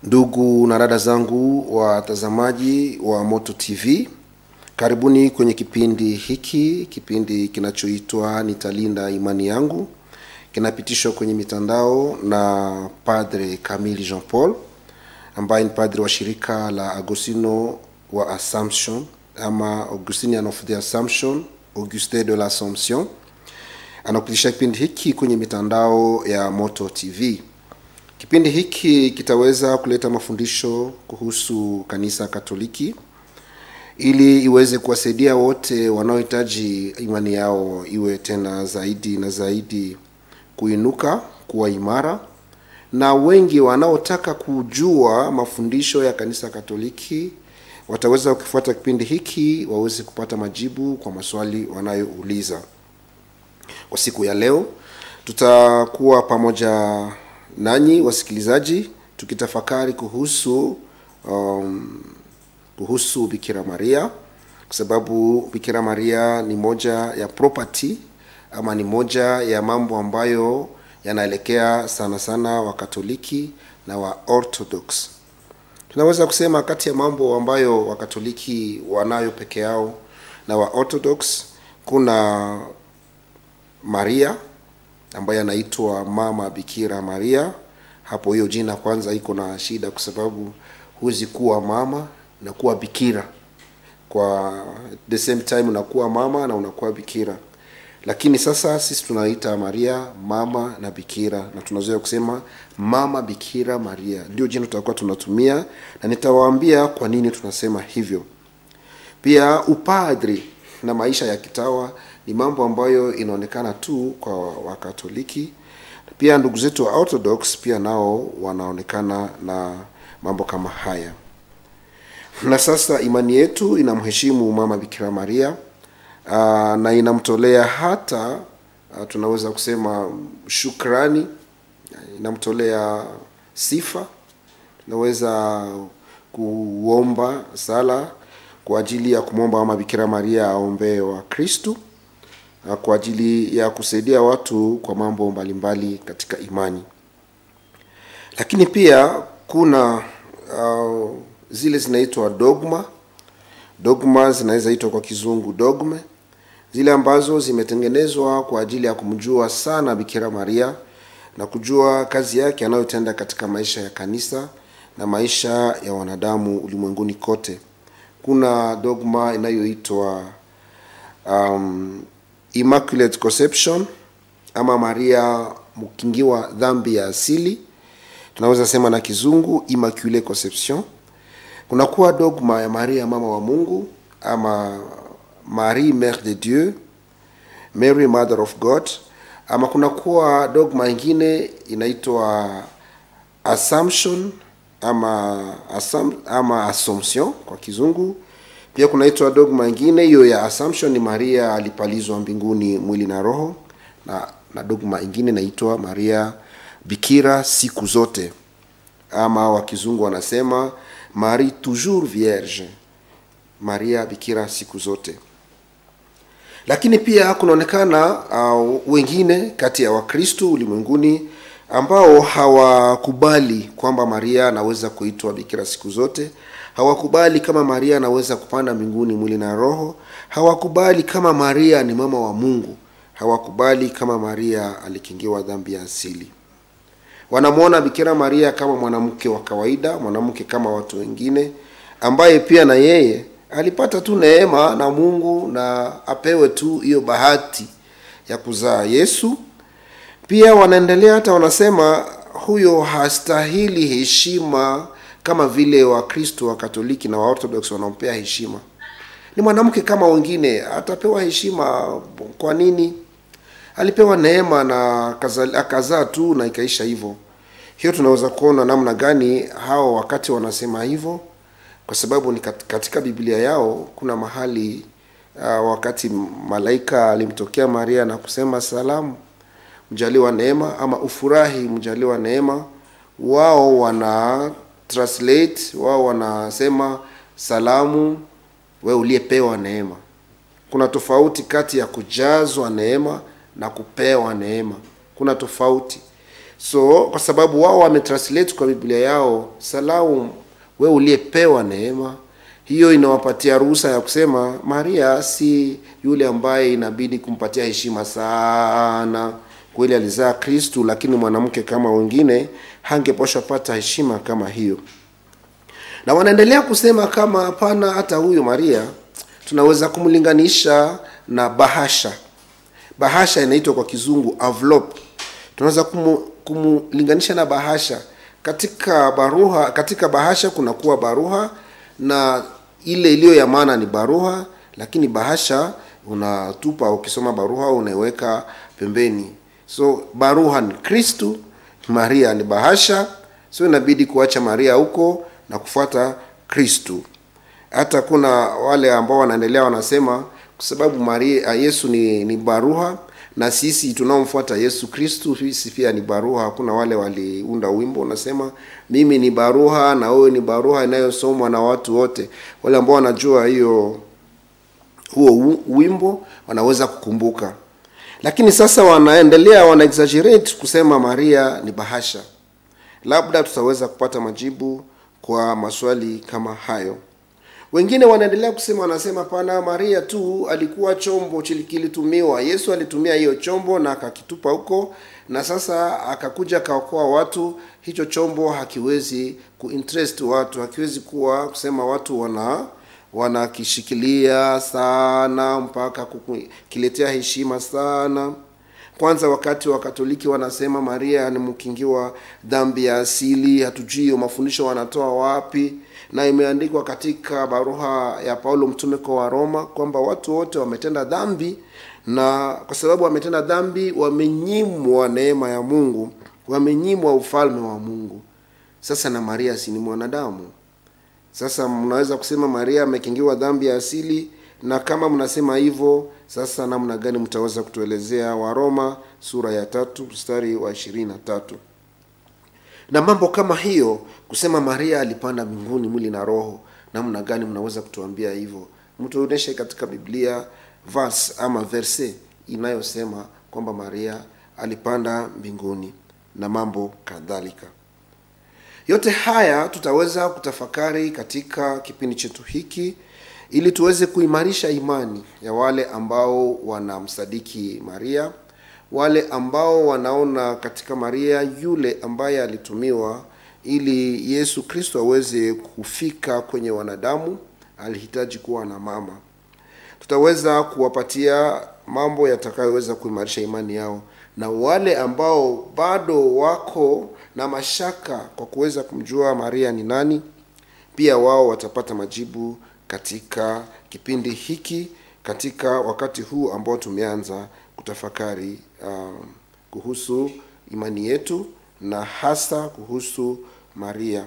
Ndugu na dada zangu watazamaji wa Moto TV, karibuni kwenye kipindi hiki, kipindi kinachoitwa Nitalinda Imani Yangu, kinapitishwa kwenye mitandao na Padre Camille Jean Paul ambaye ni padre wa shirika la Agostino wa Assumption ama Augustinian of the Assumption, Auguste de l'Assomption. Anakupitisha kipindi hiki kwenye mitandao ya Moto TV. Kipindi hiki kitaweza kuleta mafundisho kuhusu kanisa Katoliki ili iweze kuwasaidia wote wanaohitaji imani yao iwe tena zaidi na zaidi kuinuka, kuwa imara, na wengi wanaotaka kujua mafundisho ya kanisa Katoliki wataweza kukifuata kipindi hiki waweze kupata majibu kwa maswali wanayouliza. Kwa siku ya leo tutakuwa pamoja nanyi wasikilizaji tukitafakari kuhusu um, kuhusu Bikira Maria kwa sababu Bikira Maria ni moja ya property ama ni moja ya mambo ambayo yanaelekea sana sana Wakatoliki na wa Orthodox. Tunaweza kusema kati ya mambo ambayo Wakatoliki wanayo peke yao na wa Orthodox kuna Maria ambaye anaitwa Mama Bikira Maria. Hapo hiyo jina kwanza iko na shida, kwa sababu huwezi kuwa mama na kuwa bikira kwa the same time, unakuwa mama na unakuwa bikira. Lakini sasa sisi tunaita Maria mama na bikira, na tunazoea kusema Mama Bikira Maria, ndio jina tutakuwa tunatumia, na nitawaambia kwa nini tunasema hivyo. Pia upadri na maisha ya kitawa ni mambo ambayo inaonekana tu kwa Wakatoliki. Pia ndugu zetu wa Orthodox pia nao wanaonekana na mambo kama haya. Na sasa imani yetu inamheshimu Mama Bikira Maria aa, na inamtolea hata aa, tunaweza kusema shukrani, inamtolea sifa. Tunaweza kuomba sala kwa ajili ya kumwomba Mama Bikira Maria aombee wa Kristu kwa ajili ya kusaidia watu kwa mambo mbalimbali katika imani. Lakini pia kuna uh, zile zinaitwa dogma. Dogma zinaweza itwa kwa kizungu dogme, zile ambazo zimetengenezwa kwa ajili ya kumjua sana Bikira Maria na kujua kazi yake anayotenda katika maisha ya kanisa na maisha ya wanadamu ulimwenguni kote. Kuna dogma inayoitwa um, Immaculate Conception ama Maria mkingiwa dhambi ya asili, tunaweza sema na kizungu Immaculate Conception. Kunakuwa dogma ya Maria mama wa Mungu ama Marie Mère de Dieu, Mary Mother of God, ama kunakuwa dogma ingine inaitwa Assumption ama Assum, ama Assumption kwa kizungu pia kunaitwa dogma ingine hiyo ya Assumption ni Maria alipalizwa mbinguni mwili na roho, na, na dogma ingine inaitwa Maria bikira siku zote, ama wa kizungu wanasema Marie toujours vierge, Maria bikira siku zote. Lakini pia kunaonekana uh, wengine kati ya Wakristo ulimwenguni ambao hawakubali kwamba Maria anaweza kuitwa bikira siku zote hawakubali kama Maria anaweza kupanda mbinguni mwili na roho. Hawakubali kama Maria ni mama wa Mungu. Hawakubali kama Maria alikingiwa dhambi ya asili. Wanamwona Bikira Maria kama mwanamke wa kawaida, mwanamke kama watu wengine, ambaye pia na yeye alipata tu neema na Mungu na apewe tu hiyo bahati ya kuzaa Yesu. Pia wanaendelea hata wanasema huyo hastahili heshima kama vile Wakristo wa Katoliki na Waorthodox wanampea heshima. Ni mwanamke kama wengine, atapewa heshima. Kwa nini? Alipewa neema na akazaa tu na ikaisha hivyo. Hiyo tunaweza kuona namna gani hao wakati wanasema hivyo, kwa sababu ni katika Biblia yao kuna mahali uh, wakati malaika alimtokea Maria na kusema salamu, mjaliwa neema, ama ufurahi, mjaliwa neema, wao wana translate wao wanasema salamu, we uliyepewa neema. Kuna tofauti kati ya kujazwa neema na kupewa neema, kuna tofauti. so kwa sababu wao wametranslate kwa biblia yao salau we uliyepewa neema hiyo inawapatia ruhusa ya kusema maria si yule ambaye inabidi kumpatia heshima sana kweli alizaa kristu lakini mwanamke kama wengine hangeposha pata heshima kama hiyo na wanaendelea kusema kama hapana hata huyu maria tunaweza kumlinganisha na bahasha bahasha inaitwa kwa kizungu envelope tunaweza kumu, kumlinganisha na bahasha katika baruha katika bahasha kunakuwa baruha na ile iliyo ya maana ni baruha lakini bahasha unatupa ukisoma baruha unaiweka pembeni so baruha ni kristu maria ni bahasha so inabidi kuacha maria huko na kufuata kristu hata kuna wale ambao wanaendelea wanasema kwa sababu maria yesu ni, ni baruha na sisi tunaomfuata yesu kristu sisi pia ni baruha hakuna wale waliunda wimbo unasema mimi ni baruha na wewe ni baruha inayosomwa na watu wote wale ambao wanajua hiyo huo wimbo wanaweza kukumbuka lakini sasa wanaendelea wana exaggerate kusema maria ni bahasha labda tutaweza kupata majibu kwa maswali kama hayo wengine wanaendelea kusema wanasema pana maria tu alikuwa chombo kilitumiwa yesu alitumia hiyo chombo na akakitupa huko na sasa akakuja akaokoa watu hicho chombo hakiwezi kuinterest watu hakiwezi kuwa kusema watu wana wanakishikilia sana mpaka kukiletea heshima sana kwanza wakati wa katoliki wanasema maria ni mkingiwa dhambi ya asili hatujui mafundisho wanatoa wapi na imeandikwa katika baruha ya paulo mtume kwa waroma kwamba watu wote wametenda dhambi na kwa sababu wametenda dhambi wamenyimwa neema ya mungu wamenyimwa ufalme wa mungu sasa na maria si ni mwanadamu sasa mnaweza kusema maria amekingiwa dhambi ya asili na kama mnasema hivyo sasa namna gani mtaweza kutuelezea waroma sura ya tatu mstari wa ishirini na tatu na mambo kama hiyo kusema maria alipanda mbinguni mwili na roho namna gani mnaweza kutuambia hivyo mtuonyeshe katika biblia verse ama verse inayosema kwamba maria alipanda mbinguni na mambo kadhalika yote haya tutaweza kutafakari katika kipindi chetu hiki ili tuweze kuimarisha imani ya wale ambao wanamsadiki maria wale ambao wanaona katika maria yule ambaye alitumiwa ili yesu kristo aweze kufika kwenye wanadamu alihitaji kuwa na mama tutaweza kuwapatia mambo yatakayoweza kuimarisha imani yao na wale ambao bado wako na mashaka kwa kuweza kumjua maria ni nani pia wao watapata majibu katika kipindi hiki katika wakati huu ambao tumeanza kutafakari um, kuhusu imani yetu na hasa kuhusu maria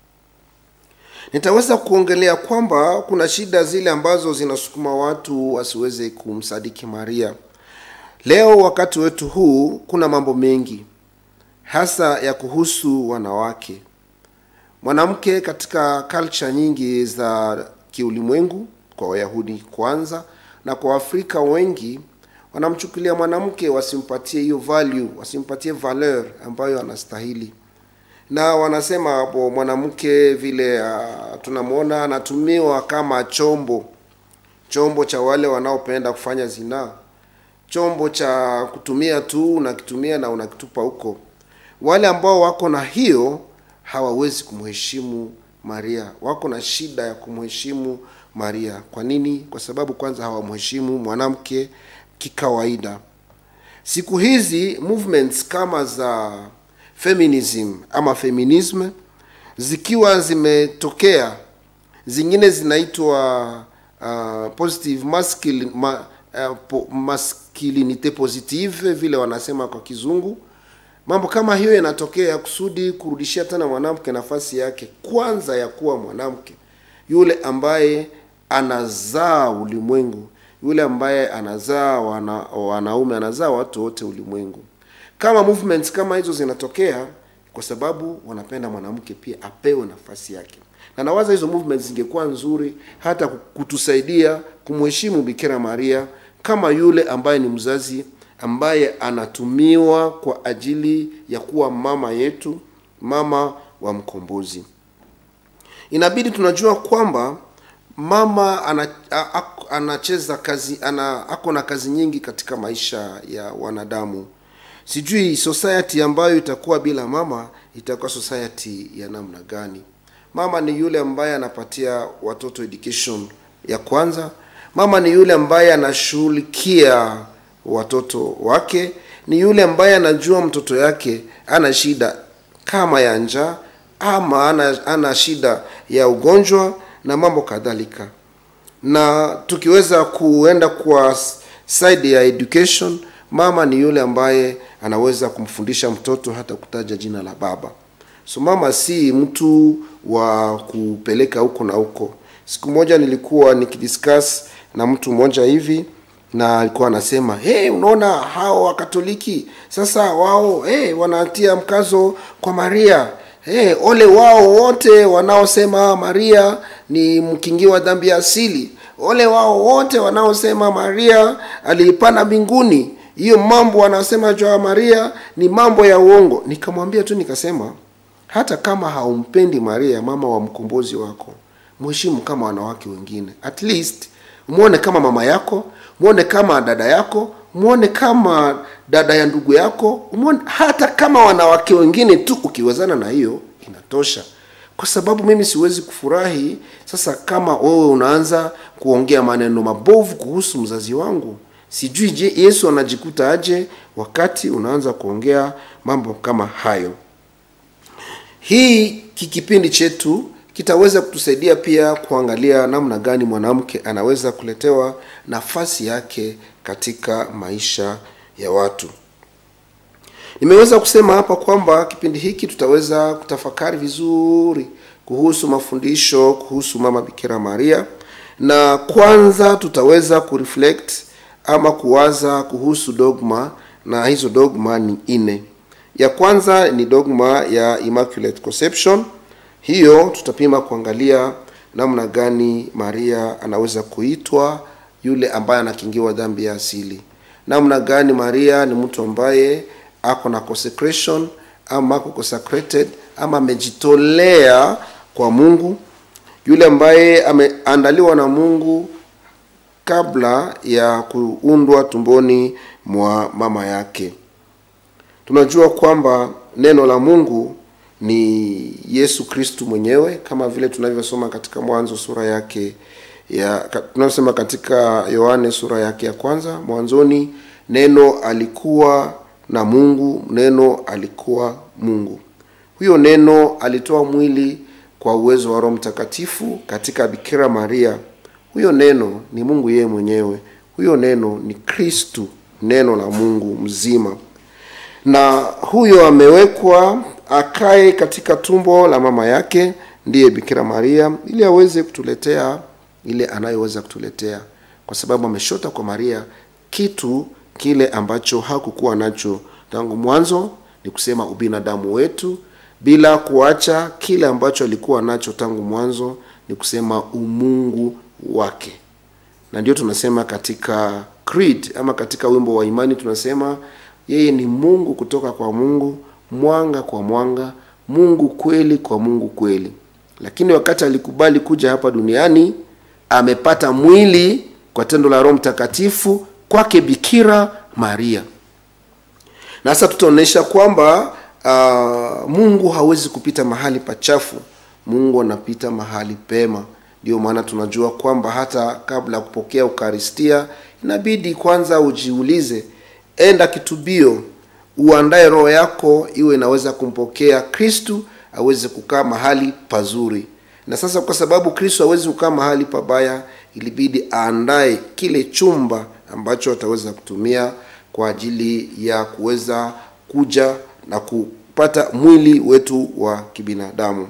nitaweza kuongelea kwamba kuna shida zile ambazo zinasukuma watu wasiweze kumsadiki maria leo wakati wetu huu kuna mambo mengi hasa ya kuhusu wanawake mwanamke katika culture nyingi za kiulimwengu kwa wayahudi kwanza na kwa waafrika wengi wanamchukulia mwanamke wasimpatie hiyo value wasimpatie valeur ambayo anastahili na wanasema hapo mwanamke vile uh, tunamwona anatumiwa kama chombo chombo cha wale wanaopenda kufanya zinaa chombo cha kutumia tu unakitumia na unakitupa huko wale ambao wako na hiyo hawawezi kumheshimu maria wako na shida ya kumheshimu maria kwa nini kwa sababu kwanza hawamheshimu mwanamke kikawaida siku hizi movements kama za feminism ama feminism zikiwa zimetokea zingine zinaitwa uh, positive masculine, ma, uh, po, masculinite positive vile wanasema kwa kizungu mambo kama hiyo yanatokea kusudi kurudishia tena mwanamke nafasi yake kwanza ya kuwa mwanamke yule ambaye anazaa ulimwengu yule ambaye anazaa wana, wanaume anazaa watu wote ulimwengu kama movements kama hizo zinatokea kwa sababu wanapenda mwanamke pia apewe nafasi yake na nawaza hizo movements zingekuwa nzuri hata kutusaidia kumheshimu bikira maria kama yule ambaye ni mzazi ambaye anatumiwa kwa ajili ya kuwa mama yetu mama wa mkombozi inabidi tunajua kwamba mama ana, a, a, anacheza kazi ana ako na kazi nyingi katika maisha ya wanadamu sijui society ambayo itakuwa bila mama itakuwa society ya namna gani mama ni yule ambaye anapatia watoto education ya kwanza mama ni yule ambaye anashughulikia watoto wake ni yule ambaye anajua mtoto yake ana shida kama ya njaa ama ana, ana shida ya ugonjwa na mambo kadhalika na tukiweza kuenda kwa side ya education mama ni yule ambaye anaweza kumfundisha mtoto hata kutaja jina la baba so mama si mtu wa kupeleka huko na huko siku moja nilikuwa nikidiscuss na mtu mmoja hivi na alikuwa anasema hey, unaona hao wakatoliki sasa wao hey, wanatia mkazo kwa maria hey, ole wao wote wanaosema maria ni mkingi wa dhambi ya asili ole wao wote wanaosema maria aliipana mbinguni hiyo mambo wanasema juu ya maria ni mambo ya uongo nikamwambia tu nikasema hata kama haumpendi maria mama wa mkombozi wako mheshimu kama wanawake wengine at least mwone kama mama yako mwone kama dada yako mwone kama dada ya ndugu yako mwone, hata kama wanawake wengine tu ukiwezana na hiyo inatosha kwa sababu mimi siwezi kufurahi sasa kama wewe unaanza kuongea maneno mabovu kuhusu mzazi wangu sijui je yesu anajikuta aje wakati unaanza kuongea mambo kama hayo hii kikipindi chetu kitaweza kutusaidia pia kuangalia namna gani mwanamke anaweza kuletewa nafasi yake katika maisha ya watu nimeweza kusema hapa kwamba kipindi hiki tutaweza kutafakari vizuri kuhusu mafundisho kuhusu mama bikira maria na kwanza tutaweza kureflect ama kuwaza kuhusu dogma na hizo dogma ni nne ya kwanza ni dogma ya immaculate conception hiyo tutapima kuangalia namna gani maria anaweza kuitwa yule ambaye anakingiwa dhambi ya asili namna gani maria ni mtu ambaye ako na consecration ama ako consecrated ama amejitolea kwa mungu yule ambaye ameandaliwa na mungu kabla ya kuundwa tumboni mwa mama yake tunajua kwamba neno la mungu ni yesu kristu mwenyewe kama vile tunavyosoma katika mwanzo sura yake ya tunavyosema katika yohane sura yake ya kwanza mwanzoni neno alikuwa na mungu neno alikuwa mungu huyo neno alitoa mwili kwa uwezo wa roho mtakatifu katika bikira maria huyo neno ni mungu yeye mwenyewe huyo neno ni kristu neno la mungu mzima na huyo amewekwa akae katika tumbo la mama yake ndiye bikira maria ili aweze kutuletea ile anayoweza kutuletea kwa sababu ameshota kwa maria kitu kile ambacho hakukuwa nacho tangu mwanzo ni kusema ubinadamu wetu bila kuacha kile ambacho alikuwa nacho tangu mwanzo ni kusema umungu wake na ndio tunasema katika creed ama katika wimbo wa imani tunasema yeye ni mungu kutoka kwa mungu mwanga kwa mwanga mungu kweli kwa mungu kweli lakini wakati alikubali kuja hapa duniani amepata mwili kwa tendo la roho mtakatifu kwake bikira maria na sasa tutaonyesha kwamba uh, mungu hawezi kupita mahali pachafu mungu anapita mahali pema ndio maana tunajua kwamba hata kabla ya kupokea ukaristia inabidi kwanza ujiulize enda kitubio uandae roho yako iwe inaweza kumpokea kristu aweze kukaa mahali pazuri na sasa kwa sababu kristo awezi kukaa mahali pabaya ilibidi aandae kile chumba ambacho ataweza kutumia kwa ajili ya kuweza kuja na kupata mwili wetu wa kibinadamu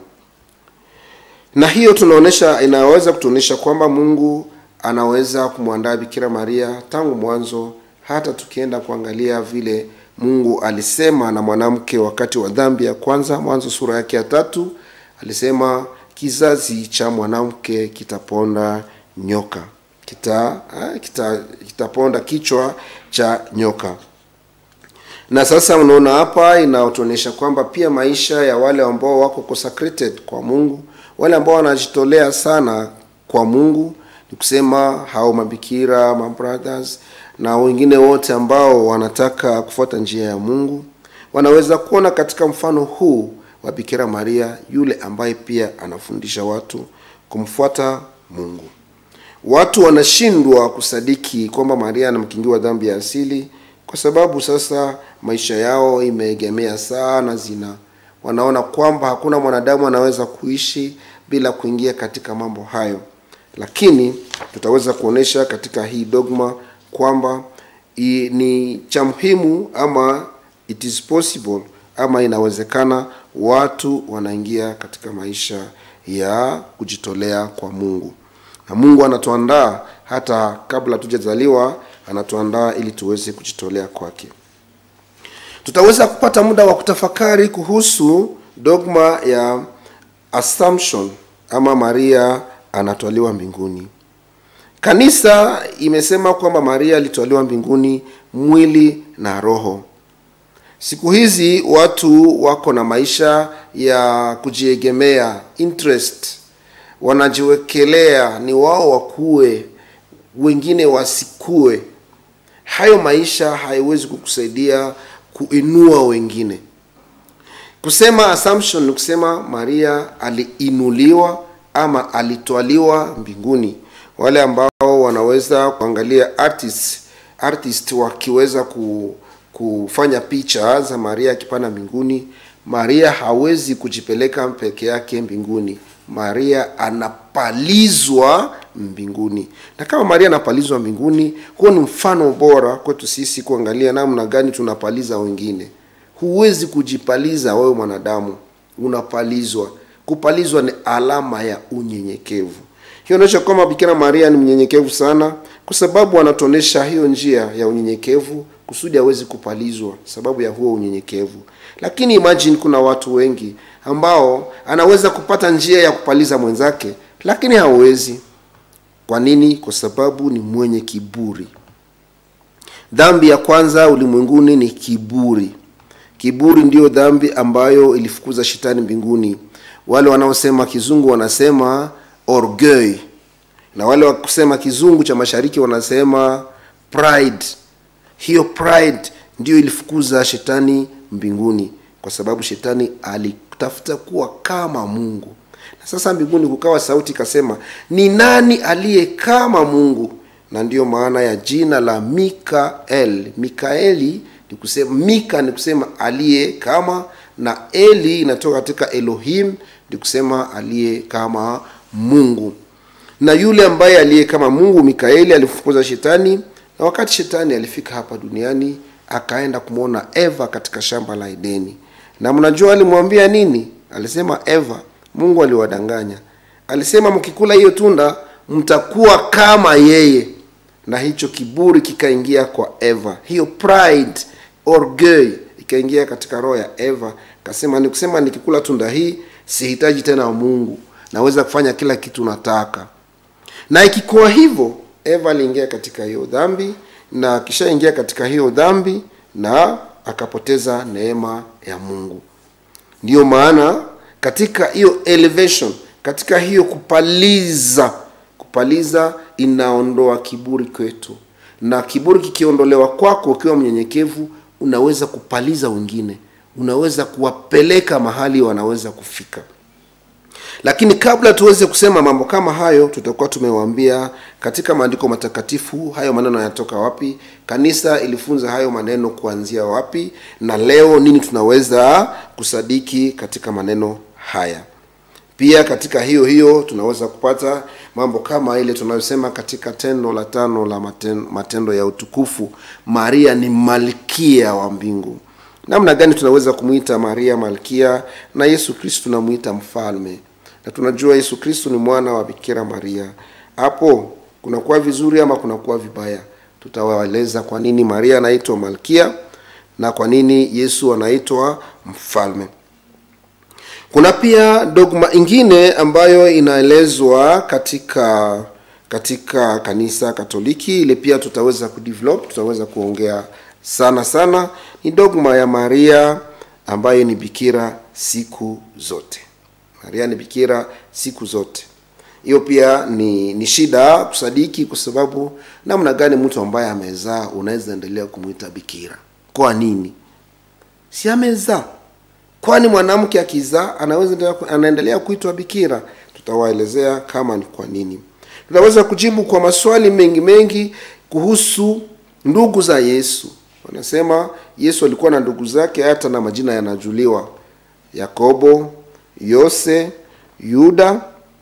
na hiyo tunaonesha inaweza kutuonyesha kwamba mungu anaweza kumwandaa bikira maria tangu mwanzo hata tukienda kuangalia vile mungu alisema na mwanamke wakati wa dhambi ya kwanza mwanzo sura yake ya tatu alisema kizazi cha mwanamke kitaponda nyoka kita, kita kitaponda kichwa cha nyoka na sasa unaona hapa inaotuonyesha kwamba pia maisha ya wale ambao wako consecrated kwa mungu wale ambao wanajitolea sana kwa mungu ni kusema hao mabikira mabrothers na wengine wote ambao wanataka kufuata njia ya mungu wanaweza kuona katika mfano huu wa bikira maria yule ambaye pia anafundisha watu kumfuata mungu watu wanashindwa kusadiki kwamba maria anamkingiwa dhambi ya asili kwa sababu sasa maisha yao imeegemea sana zina wanaona kwamba hakuna mwanadamu anaweza kuishi bila kuingia katika mambo hayo lakini tutaweza kuonyesha katika hii dogma kwamba i, ni cha muhimu ama it is possible ama inawezekana watu wanaingia katika maisha ya kujitolea kwa mungu na mungu anatuandaa hata kabla tujazaliwa anatuandaa ili tuweze kujitolea kwake tutaweza kupata muda wa kutafakari kuhusu dogma ya assumption ama maria anatwaliwa mbinguni kanisa imesema kwamba maria alitwaliwa mbinguni mwili na roho siku hizi watu wako na maisha ya kujiegemea interest wanajiwekelea ni wao wakuwe wengine wasikue hayo maisha haiwezi kukusaidia kuinua wengine kusema assumption ni kusema maria aliinuliwa ama alitwaliwa mbinguni wale ambao wanaweza kuangalia artist, artist wakiweza ku, kufanya picha za maria akipanda mbinguni maria hawezi kujipeleka peke yake mbinguni maria anapalizwa mbinguni na kama maria anapalizwa mbinguni huo ni mfano bora kwetu sisi kuangalia namna gani tunapaliza wengine huwezi kujipaliza wewe mwanadamu unapalizwa kupalizwa ni alama ya unyenyekevu hiyo inaonyesha kwamba bikira maria ni mnyenyekevu sana kwa sababu anatuonyesha hiyo njia ya unyenyekevu kusudi awezi kupalizwa sababu ya huo unyenyekevu lakini imagine kuna watu wengi ambao anaweza kupata njia ya kupaliza mwenzake lakini hawezi kwa nini kwa sababu ni mwenye kiburi dhambi ya kwanza ulimwenguni ni kiburi kiburi ndiyo dhambi ambayo ilifukuza shetani mbinguni wale wanaosema kizungu wanasema orgueil na wale wakusema kizungu cha mashariki wanasema pride hiyo pride ndiyo ilifukuza shetani mbinguni kwa sababu shetani alitafuta kuwa kama mungu na sasa mbinguni kukawa sauti ikasema ni nani aliye kama mungu na ndiyo maana ya jina la mikael mikaeli ni kusema mika ni kusema aliye kama na eli inatoka katika elohim ni kusema aliye kama mungu na yule ambaye aliye kama mungu mikaeli alifukuza shetani na wakati shetani alifika hapa duniani akaenda kumwona eva katika shamba la edeni na mnajua alimwambia nini alisema eva mungu aliwadanganya alisema mkikula hiyo tunda mtakuwa kama yeye na hicho kiburi kikaingia kwa eva hiyo pride orgueil ikaingia katika roho ya eva kasema ni kusema nikikula tunda hii sihitaji tena mungu naweza kufanya kila kitu nataka na ikikuwa hivyo eva aliingia katika hiyo dhambi na akishaingia katika hiyo dhambi na akapoteza neema ya mungu ndiyo maana katika hiyo elevation katika hiyo kupaliza kupaliza inaondoa kiburi kwetu na kiburi kikiondolewa kwako ukiwa mnyenyekevu unaweza kupaliza wengine unaweza kuwapeleka mahali wanaweza kufika lakini kabla tuweze kusema mambo kama hayo tutakuwa tumewaambia katika maandiko matakatifu hayo maneno yanatoka wapi kanisa ilifunza hayo maneno kuanzia wapi na leo nini tunaweza kusadiki katika maneno haya pia katika hiyo hiyo tunaweza kupata mambo kama ile tunayosema katika tendo la tano la matendo, matendo ya utukufu maria ni malkia wa mbingu namna gani tunaweza kumwita maria malkia na yesu kristu tunamwita mfalme na tunajua yesu kristu ni mwana wa bikira maria hapo kunakuwa vizuri ama kunakuwa vibaya tutawaeleza kwa nini maria anaitwa malkia na kwa nini yesu anaitwa mfalme kuna pia dogma ingine ambayo inaelezwa katika katika kanisa katoliki ile pia tutaweza kudevelop tutaweza kuongea sana sana ni dogma ya maria ambaye ni bikira siku zote maria ni bikira siku zote hiyo pia ni ni shida kusadiki kwa sababu namna gani mtu ambaye amezaa unaweza endelea kumwita bikira kwa nini si amezaa kwani mwanamke akizaa anaweza endelea- anaendelea kuitwa bikira tutawaelezea kama ni kwa nini tutaweza kujibu kwa maswali mengi mengi kuhusu ndugu za yesu wanasema yesu alikuwa na ndugu zake hata na majina yanajuliwa yakobo yose yuda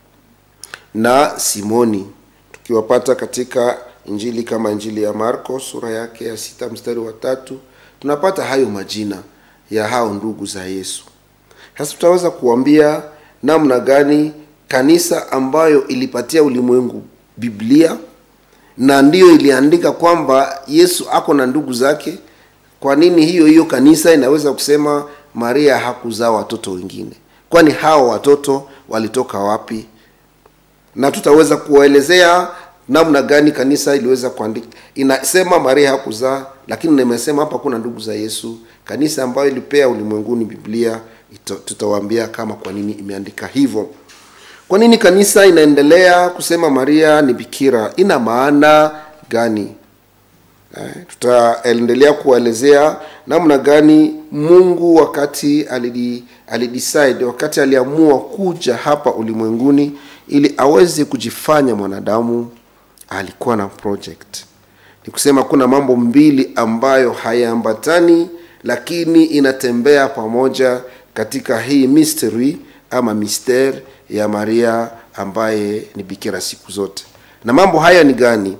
na simoni tukiwapata katika injili kama injili ya marko sura yake ya sita mstari wa tatu tunapata hayo majina ya hao ndugu za yesu sasa tutaweza kuambia namna gani kanisa ambayo ilipatia ulimwengu biblia na ndiyo iliandika kwamba yesu ako na ndugu zake kwa nini hiyo hiyo kanisa inaweza kusema maria hakuzaa watoto wengine kwani hao watoto walitoka wapi na tutaweza kuwaelezea namna gani kanisa iliweza kuandika inasema maria hakuzaa lakini nimesema hapa kuna ndugu za yesu kanisa ambayo ilipea ulimwenguni biblia ito- tutawaambia kama kwa nini imeandika hivyo kwa nini kanisa inaendelea kusema maria ni bikira ina maana gani Eh, tutaendelea kuwaelezea namna gani mungu wakati alidi, alidecide wakati aliamua kuja hapa ulimwenguni ili aweze kujifanya mwanadamu alikuwa na project ni kusema kuna mambo mbili ambayo hayaambatani lakini inatembea pamoja katika hii mystery ama mister ya maria ambaye ni bikira siku zote na mambo haya ni gani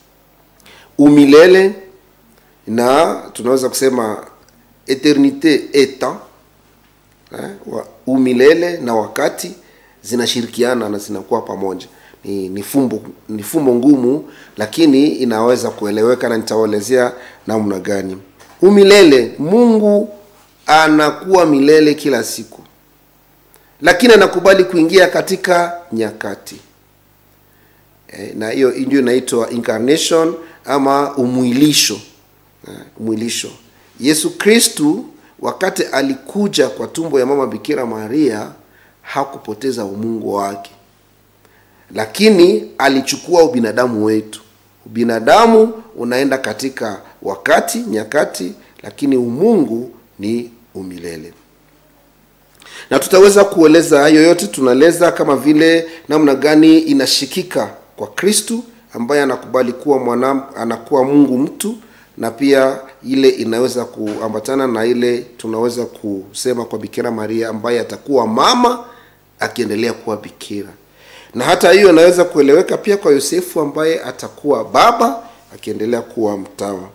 umilele na tunaweza kusema eternite eta eh, wa- umilele na wakati zinashirikiana na zinakuwa pamoja ni, ni fumbo ni fumbo ngumu lakini inaweza kueleweka na nitawaelezea namna gani umilele mungu anakuwa milele kila siku lakini anakubali kuingia katika nyakati eh, na hiyo ndio inaitwa incarnation ama umwilisho eh, umwilisho yesu kristu wakati alikuja kwa tumbo ya mama bikira maria hakupoteza umungu wake lakini alichukua ubinadamu wetu ubinadamu unaenda katika wakati nyakati lakini umungu ni umilele na tutaweza kueleza hayo yote tunaeleza kama vile namna gani inashikika kwa kristu ambaye anakubali kuwa mwana anakuwa mungu mtu na pia ile inaweza kuambatana na ile tunaweza kusema kwa bikira maria ambaye atakuwa mama akiendelea kuwa bikira na hata hiyo inaweza kueleweka pia kwa yosefu ambaye atakuwa baba akiendelea kuwa mtawa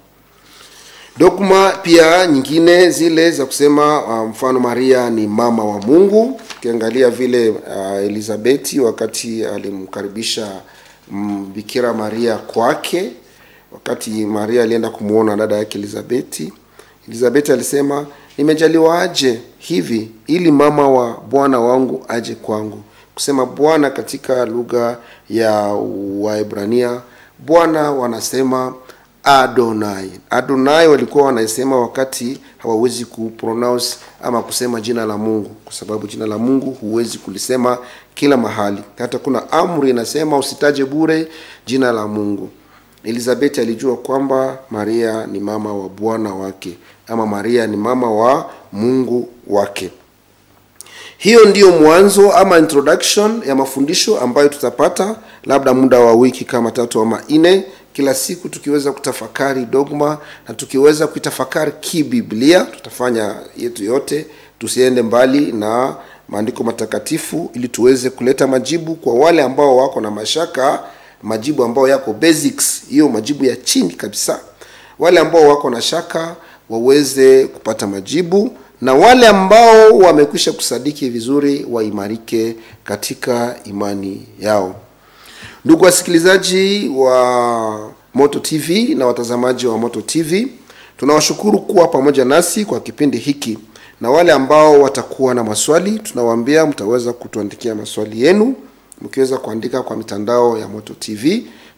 dogma pia nyingine zile za kusema uh, mfano maria ni mama wa mungu ukiangalia vile uh, elizabeti wakati alimkaribisha mm, bikira maria kwake wakati maria alienda kumwona dada yake elizabeti elizabeti alisema nimejaliwa aje hivi ili mama wa bwana wangu aje kwangu kusema bwana katika lugha ya waebrania bwana wanasema adonai adonai walikuwa wanaisema wakati hawawezi kupronounce ama kusema jina la mungu kwa sababu jina la mungu huwezi kulisema kila mahali hata kuna amri inasema usitaje bure jina la mungu elizabeti alijua kwamba maria ni mama wa bwana wake ama maria ni mama wa mungu wake hiyo ndiyo mwanzo ama introduction ya mafundisho ambayo tutapata labda muda wa wiki kama tatu ama nne kila siku tukiweza kutafakari dogma na tukiweza kuitafakari kibiblia tutafanya yetu yote tusiende mbali na maandiko matakatifu ili tuweze kuleta majibu kwa wale ambao wako na mashaka majibu ambayo yako basics hiyo majibu ya chini kabisa wale ambao wako na shaka waweze kupata majibu na wale ambao wamekwisha kusadiki vizuri waimarike katika imani yao ndugu wasikilizaji wa moto tv na watazamaji wa moto tv tunawashukuru kuwa pamoja nasi kwa kipindi hiki na wale ambao watakuwa na maswali tunawaambia mtaweza kutuandikia maswali yenu mkiweza kuandika kwa mitandao ya moto tv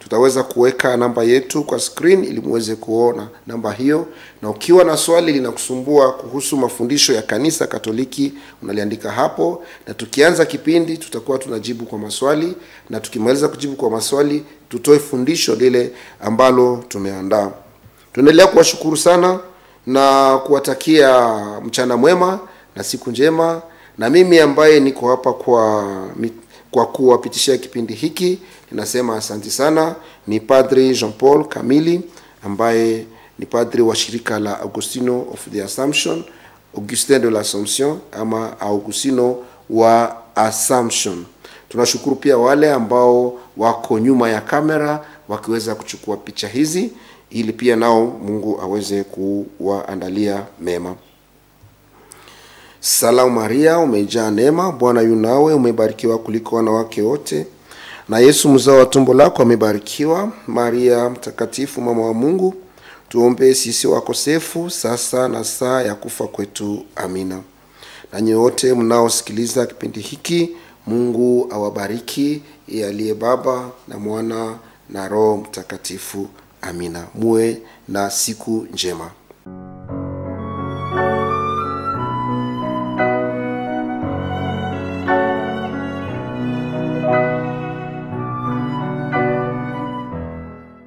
tutaweza kuweka namba yetu kwa screen ili muweze kuona namba hiyo, na ukiwa na swali linakusumbua kuhusu mafundisho ya kanisa Katoliki unaliandika hapo, na tukianza kipindi tutakuwa tunajibu kwa maswali, na tukimaliza kujibu kwa maswali tutoe fundisho lile ambalo tumeandaa. Tuendelea kuwashukuru sana na kuwatakia mchana mwema na siku njema, na mimi ambaye niko hapa kwa kwa kuwapitishia kipindi hiki ninasema asanti sana. Ni Padri Jean Paul Kamili ambaye ni padri wa shirika la Augustino of the Assumption, Augustin de l'Assomption ama Augustino wa Assumption. Tunashukuru pia wale ambao wako nyuma ya kamera wakiweza kuchukua picha hizi ili pia nao Mungu aweze kuwaandalia mema. Salamu Maria, umejaa neema, Bwana yu nawe, umebarikiwa kuliko wanawake wote, na Yesu mzao wa tumbo lako amebarikiwa. Maria mtakatifu, mama wa Mungu, tuombee sisi wakosefu, sasa na saa ya kufa kwetu. Amina. Nanyi wote mnaosikiliza kipindi hiki, Mungu awabariki, yeye aliye Baba na Mwana na Roho Mtakatifu. Amina. Muwe na siku njema.